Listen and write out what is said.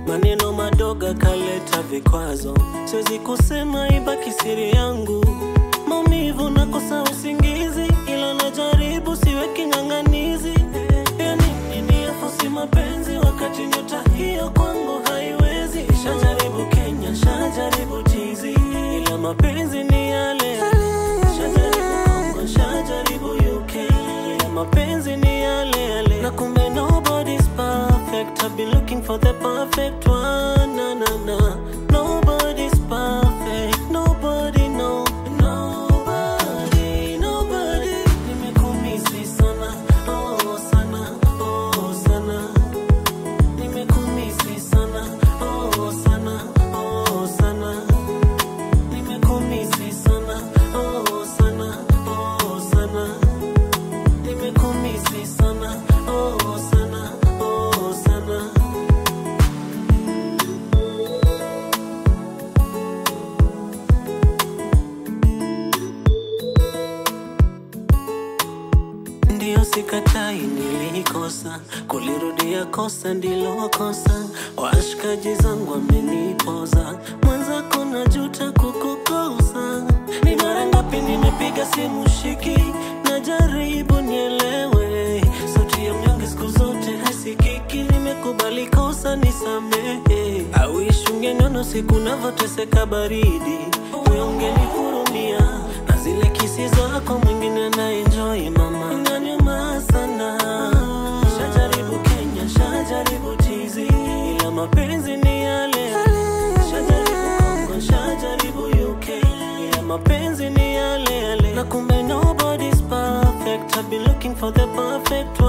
maneno madogo kaleta vikwazo, siwezi kusema ibaki siri yangu. Maumivu nakosa usingizi, ila najaribu siwe king'ang'anizi. Ya nini niyafosi mapenzi wakati nyota hiyo kwangu haiwezi? Shajaribu Kenya, shajaribu tizi, ila mapenzi ni yale Shajaribu Kongo, shajaribu UK, ila mapenzi ni yale yale. Na kumbe nobody's perfect. I've been looking for the perfect one. Na na na. Nobody's perfect. Nobody no. Nobody, nobody. Nimekumisi sana. Oh sana. Oh sana. Nimekumisi sana. Oh sana. Oh sana. Nimekumisi sana. Oh sana. Oh sana. Nimekumisi sana. Oh sana. Oh sana. Ndiyo sikatai, nilikosa kulirudia kosa ndilo kosa. Washikaji zangu wamenipoza, mwenzako najuta kukukosa. Ni mara ngapi nimepiga simu shiki, najaribu nielewe. Sauti ya mnyonge siku zote hasikiki, nimekubali kosa, nisamehe. Awish ungeniona siku navyoteseka baridi, we ungenihurumia na zile kisi zako mwingine na enjoy mama, inaniuma sana. Shajaribu Kenya, shajaribu tizi, ila mapenzi ni yale. Shajaribu Kongo, shajaribu UK, ila mapenzi ni yale yale. Na kumbe nobody's perfect. I've been looking for the perfect